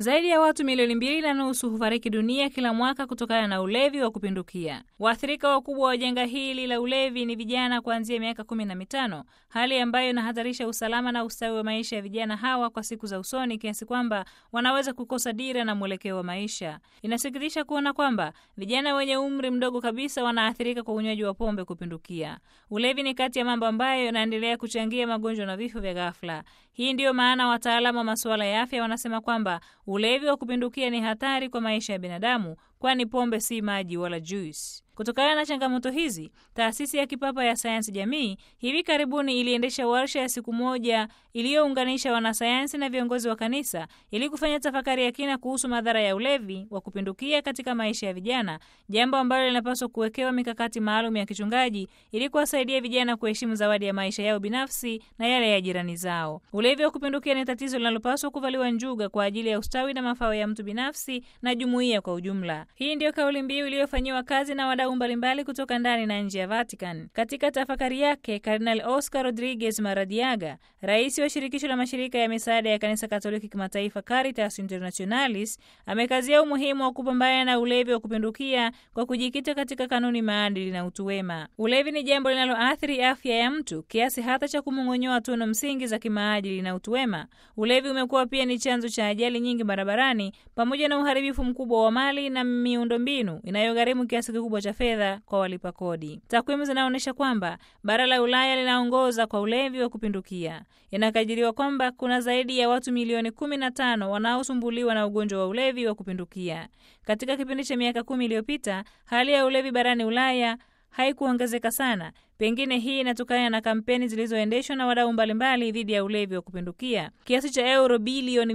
Zaidi ya watu milioni mbili na nusu hufariki dunia kila mwaka kutokana na ulevi wa kupindukia. Waathirika wakubwa wa janga hili la ulevi ni vijana kuanzia miaka kumi na mitano, hali ambayo inahatarisha usalama na ustawi wa maisha ya vijana hawa kwa siku za usoni, kiasi kwamba wanaweza kukosa dira na mwelekeo wa maisha. Inasikitisha kuona kwamba vijana wenye umri mdogo kabisa wanaathirika kwa unywaji wa pombe kupindukia. Ulevi ni kati ya mambo ambayo yanaendelea kuchangia magonjwa na vifo vya ghafla. Hii ndiyo maana wataalamu wa masuala ya afya wanasema kwamba ulevi wa kupindukia ni hatari kwa maisha ya binadamu, kwani pombe si maji wala juice. Kutokana na changamoto hizi, taasisi ya kipapa ya sayansi jamii hivi karibuni iliendesha warsha ya siku moja iliyounganisha wanasayansi na viongozi wa kanisa ili kufanya tafakari ya kina kuhusu madhara ya ulevi wa kupindukia katika maisha ya vijana, jambo ambalo linapaswa kuwekewa mikakati maalum ya kichungaji ili kuwasaidia vijana kuheshimu zawadi ya maisha yao binafsi na yale ya jirani zao. Ulevi wa kupindukia ni tatizo linalopaswa kuvaliwa njuga kwa ajili ya ustawi na mafao ya mtu binafsi na jumuiya kwa ujumla. Hii ndiyo kauli mbiu iliyofanyiwa kazi na wadau mbalimbali kutoka ndani na nje ya Vatican. Katika tafakari yake, Kardinal Oscar Rodriguez Maradiaga, rais wa shirikisho la mashirika ya misaada ya kanisa Katoliki kimataifa Caritas Internationalis, amekazia umuhimu wa kupambana na ulevi wa kupindukia kwa kujikita katika kanuni, maadili na utu wema. Ulevi ni jambo linaloathiri afya ya mtu kiasi hata cha kumong'onyoa tunu msingi za kimaadili na utu wema. Ulevi umekuwa pia ni chanzo cha ajali nyingi barabarani pamoja na uharibifu mkubwa wa mali na miundombinu inayogharimu kiasi kikubwa cha fedha kwa walipa kodi. Takwimu zinaonyesha kwamba bara la Ulaya linaongoza kwa ulevi wa kupindukia. Inakadiriwa kwamba kuna zaidi ya watu milioni kumi na tano wanaosumbuliwa na ugonjwa wa ulevi wa kupindukia. Katika kipindi cha miaka kumi iliyopita, hali ya ulevi barani Ulaya haikuongezeka sana. Pengine hii inatokana na kampeni zilizoendeshwa na wadau mbalimbali dhidi ya ulevi wa kupindukia. Kiasi cha euro bilioni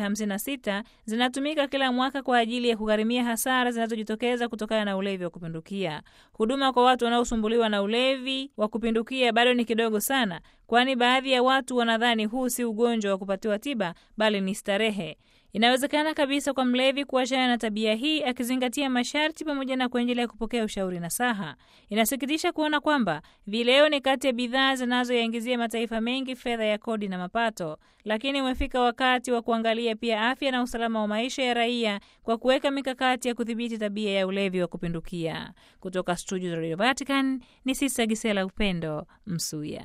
156 zinatumika kila mwaka kwa ajili ya kugharimia hasara zinazojitokeza kutokana na ulevi wa kupindukia. Huduma kwa watu wanaosumbuliwa na ulevi wa kupindukia bado ni kidogo sana, kwani baadhi ya watu wanadhani huu si ugonjwa wa kupatiwa tiba, bali ni starehe. Inawezekana kabisa kwa mlevi kuachana na tabia hii akizingatia masharti pamoja na kuendelea kupokea ushauri na saha. Inasikitisha kuona kwamba vileo ni kati ya bidhaa zinazoyaingizia mataifa mengi fedha ya kodi na mapato, lakini umefika wakati wa kuangalia pia afya na usalama wa maisha ya raia kwa kuweka mikakati ya kudhibiti tabia ya ulevi wa kupindukia. Kutoka studio za Radio Vatican ni Sista Gisela Upendo Msuya.